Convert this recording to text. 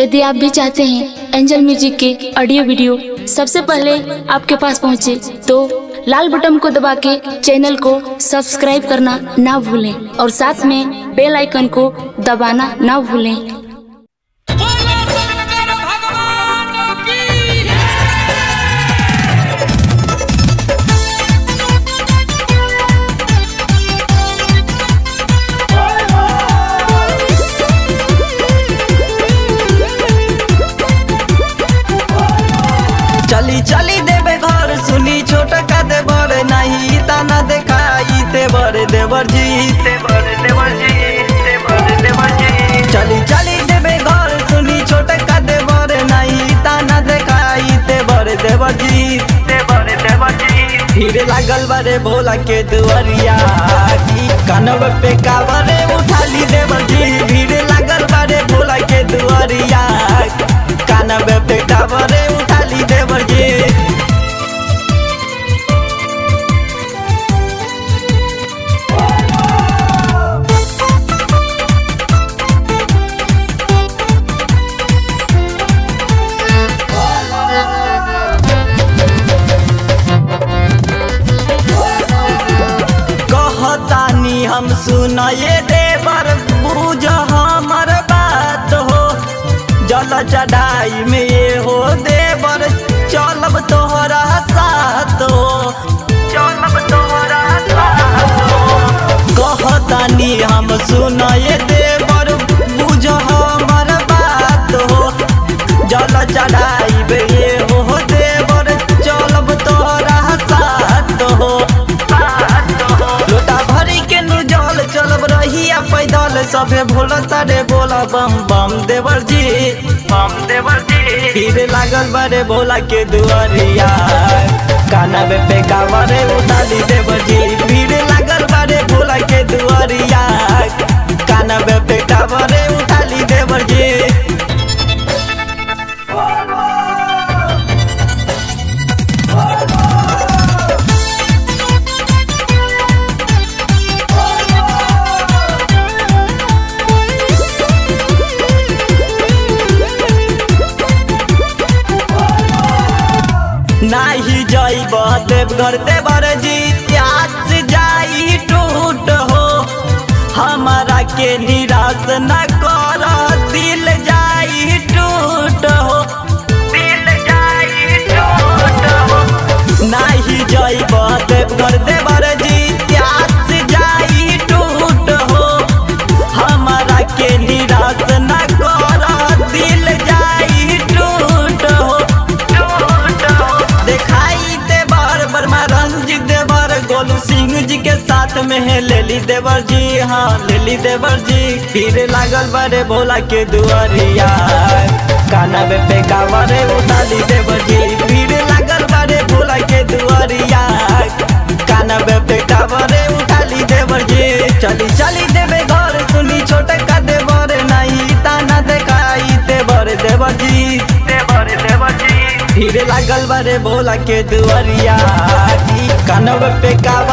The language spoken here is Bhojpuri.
यदि आप भी चाहते हैं एंजल म्यूजिक के ऑडियो वीडियो सबसे पहले आपके पास पहुंचे तो लाल बटन को दबा के चैनल को सब्सक्राइब करना ना भूलें और साथ में बेल आइकन को दबाना ना भूलें बोलो शंकर भगवान की चली चली देवे घर सुनी छोट का देवर नहीं ताना देखाई देवर देवर जी देवर देवर जी देवर देवर जी चली चली देवे घर सुनी छोट का देवर नहीं ताना देखाई देवर देवर जी देवर देवर जी भीड़ लागल बारे भोला के दुआरिया की कानव पे कावरे उठाली देवर जी भीड़ लागल बारे भोला के दुआरिया कानव पे कावरे उठाली देवर जी कहतानी हम सुनाए देवर बुझ हमर बात हो जल चढ़ाई में ये हो देवर चलब तोहरा साथ हो चलब तोहरा साथ हो कहतानी हम सुनाए देवर बुझ हमर बात हो जल चढ़ाई में ये हो देवर चलब तोहरा साथ हो लोटा भरी के नु जल चलब रहिया पैदल सभे भोला तारे बोला बम बम देवर जी बम देवर जी भीड़ लागल बड़े भोला के दुआरिया काना में पे कावरे उतारी देवर जी भीड़ लागल बड़े भोला के दुआरिया काना में पे कावरे उतारी देवर जी नाही जाइब देवघर देवर जी प्यास जाई टूट हो हमारा के निराश न कर दिल जाई टूट हो दिल जाई टूट हो नाही जाइब देवघर देवर जी प्यास जाई टूट हो हमारा के निराश न कर दिल जाई टूट हो टूट हो दिखाई देवर वर्मा रंजित देवर गोलू सिंह जी के साथ में है लेली देवर जी हाँ लेली देवर जी फिर लागल बड़े भोला के दुआरिया काना में पे कावरे उतारी देवर जी फिर लागल बड़े भोला के दुआरिया काना में पे कावरे उठाली देवर जी चली चली देवे घर सुनी छोटे का देवर नहीं ताना देखाई देवर देवर जी देवर देवर जी भीड़ लागल बारे भोला के दुआरिया कानव पे कावा